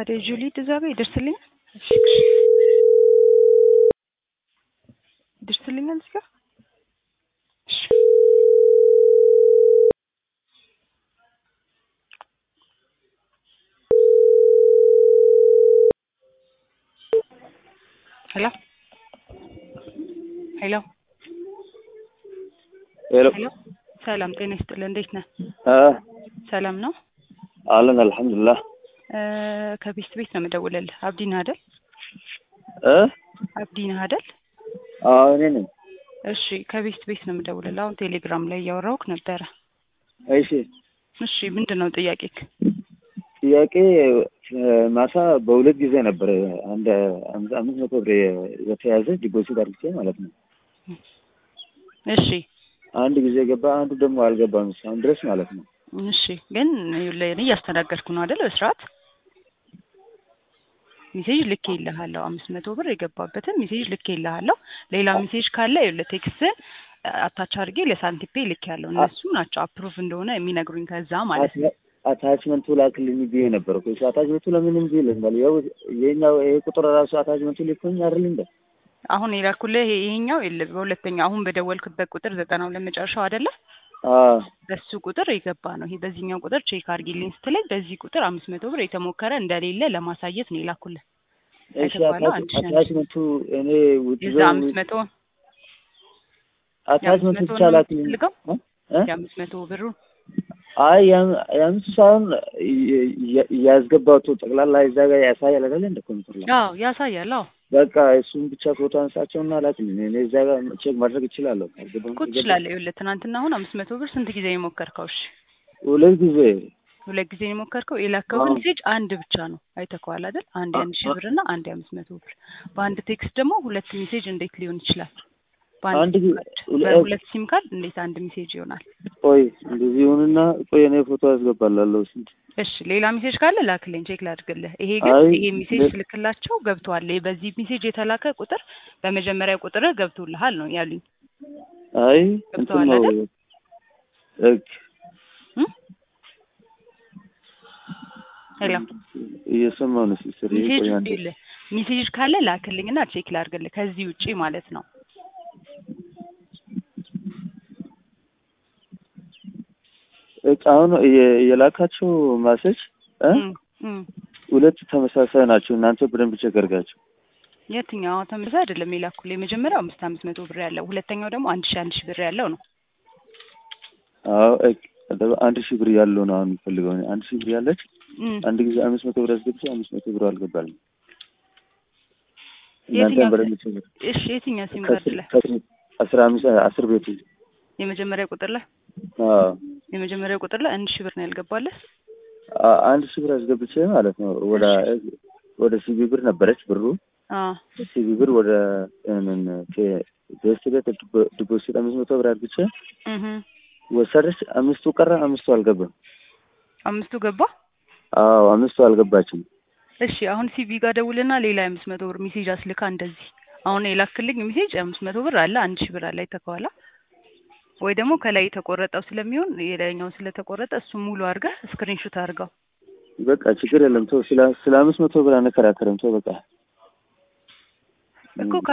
ታዲያ ጁሊ እዛ ጋር ይደርስልኝ ይደርስልኛል እዚህ ጋር እሺ ሄሎ ሄሎ ሄሎ ሄሎ ሰላም ጤና ይስጥልህ እንዴት ነህ አ ሰላም ነው አለን አልሐምዱሊላህ እ ከቤስት ቤት ነው የምደውልልህ አብዲ ነህ አይደል እ አብዲ ነህ አይደል አዎ እኔ ነኝ እሺ ከቤስት ቤት ነው የምደውልልህ አሁን ቴሌግራም ላይ እያወራሁህ ነበረ እሺ እሺ ምንድን ነው ጥያቄክ ጥያቄ እ ማታ በሁለት ጊዜ ነበር አንድ አምስት አምስት መቶ ብር የተያዘ ዲፖዚት አድርጌ ማለት ነው እሺ አንድ ጊዜ ገባ አንዱ ደግሞ አልገባም እስካሁን ድረስ ማለት ነው እሺ ግን ይኸውልህ እኔ እያስተናገድኩ ነው አይደል በስርዓት ሜሴጅ ልኬ ይልሃለሁ አምስት መቶ ብር የገባበትን ሜሴጅ ልኬ ይልሃለሁ ሌላ ሜሴጅ ካለ ይኸውልህ ቴክስትን አታች አድርጌ ለሳንቲፔ ልክ ያለው እነሱ ናቸው አፕሩቭ እንደሆነ የሚነግሩኝ ከዛ ማለት ነው አታችመንቱ ላክልኝ ብዬ ነበር እኮ እሱ አታችመንቱ ለምን እምቢ ይለኛል ያው ይሄኛው ይሄ ቁጥር ራሱ አታችመንቱ ልኮኝ አይደል እንደ አሁን የላኩልህ ይሄ- ይሄኛው የለ በሁለተኛው አሁን በደወልክበት ቁጥር ዘጠና ሁለት መጨረሻው አይደለ አ በሱ ቁጥር የገባ ነው ይሄ በዚህኛው ቁጥር ቼክ አድርጊልኝ ስትለኝ በዚህ ቁጥር አምስት መቶ ብር የተሞከረ እንደሌለ ለማሳየት ነው የላኩልህ እሺ የተባለው አንድ ሺህ አንድ ሺህ አታችመንቱ እኔ ውጭ የዛ አምስት መቶ አታችመንቱ የአምስት ብቻ መቶ ነው ላክልኝ የምትፈልገው? እ? እ? የአምስት መቶ ብሩ አይ ያም- የአምስቱ ሳይሆን የ- የ- ያስገባቱ ጠቅላላ እዛ ጋር ያሳያል አይደለ እንደ ኮምፒውተር ላይ አዎ ያሳያል አዎ በቃ እሱን ብቻ ፎቶ አንሳቸውና ላክልኝ እኔ እዛ ጋር ቼክ ማድረግ እችላለሁ ካልገባም እኮ ትችላለህ ይኸውልህ ትናንትና አሁን አምስት መቶ ብር ስንት ጊዜ ነው የሞከርከው እሺ ሁለት ጊዜ ሁለት ጊዜ ነው የሞከርከው የላከውን አዎ። ሜሴጅ አንድ ብቻ ነው አይተከዋል አይደል አንድ የአንድ ሺህ ብር እና አንድ የአምስት መቶ ብር በአንድ ቴክስት ደግሞ ሁለት ሜሴጅ እንዴት ሊሆን ይችላል አንድ በአንድ ጊዜ ሲም ካርድ ሁለ- በሁለት ሲም ካርድ እንዴት አንድ ሜሴጅ ይሆናል ቆይ እንደዚህ ይሁንና ቆይ እኔ ፎቶ አስገባላለሁ ስንት እሺ ሌላ ሜሴጅ ካለ ላክልኝ ቼክ ላድርግልህ ይሄ ግን አይ ይሄ ሜሴጅ ለ- ስልክላቸው ገብቷል ይሄ በዚህ ሜሴጅ የተላከ ቁጥር በመጀመሪያ ቁጥርህ ገብቶልሃል ነው ያሉኝ አይ እንትን ገብተዋል ነው አይደል? እክ እም? ሄሎ እየሰማሁ ነው ሲስተር ሜሴጅ ቆይ አንዴ ይኸውልህ ሜሴጅ ካለ ላክልኝና ቼክ ላድርግልህ ከዚህ ውጪ ማለት ነው እቅ አሁን የ- የላካቸው ማሰጅ እ እም፣ እም። ሁለት ተመሳሳይ ናቸው እናንተ በደንብ ቼክ አድርጋችሁ የትኛው ተመሳሳይ አይደለም የላኩልህ የመጀመሪያው አምስት አምስት መቶ ብር ያለው ሁለተኛው ደግሞ አንድ ሺህ አንድ ሺህ ብር ያለው ነው አዎ እቅ ደግሞ አንድ ሺህ ብር ያለው ነው አሁን የምፈልገው እኔ አንድ ሺህ ብር ያለች እም። አንድ ጊዜ አምስት መቶ ብር አስገብቼ አምስት መቶ ብር አልገባልኝ እናንተ የትኛው በደንብ ቼክ አድርጉ። እሺ የትኛው ሲም ካርድ ከስር ላይ ከስር አስራ አምስት አስር ቤቱ የመጀመሪያ ቁጥር ላይ አዎ የመጀመሪያ ቁጥር ላይ አንድ ሺህ ብር ነው ያልገባለህ አ- አንድ ሺህ ብር አስገብቼ ማለት ነው ወደ ወደ ሲቢ ብር ነበረች ብሩ አዎ ሲቢ ብር ወደ ምን ቤስት ቤት ዲፖ- ዲፖዚት አምስት መቶ ብር አድርግቼ እህ ወሰደች አምስቱ ቀረ አምስቱ አልገባም አምስቱ ገባ አዎ አምስቱ አልገባችም እሺ አሁን ሲቪ ጋር ደውልና ሌላ የአምስት መቶ ብር ሜሴጅ አስልካ እንደዚህ አሁን የላክልኝ ሜሴጅ አምስት መቶ ብር አለ አንድ ሺህ ብር አለ አይተከዋላ ወይ ደግሞ ከላይ የተቆረጠው ስለሚሆን የላይኛው ስለተቆረጠ እሱ ሙሉ አድርገህ ስክሪንሾት አድርገው በቃ ችግር የለም ተው ስለ ስለ አምስት መቶ ብር አንከራከርም ተው በቃ እኮ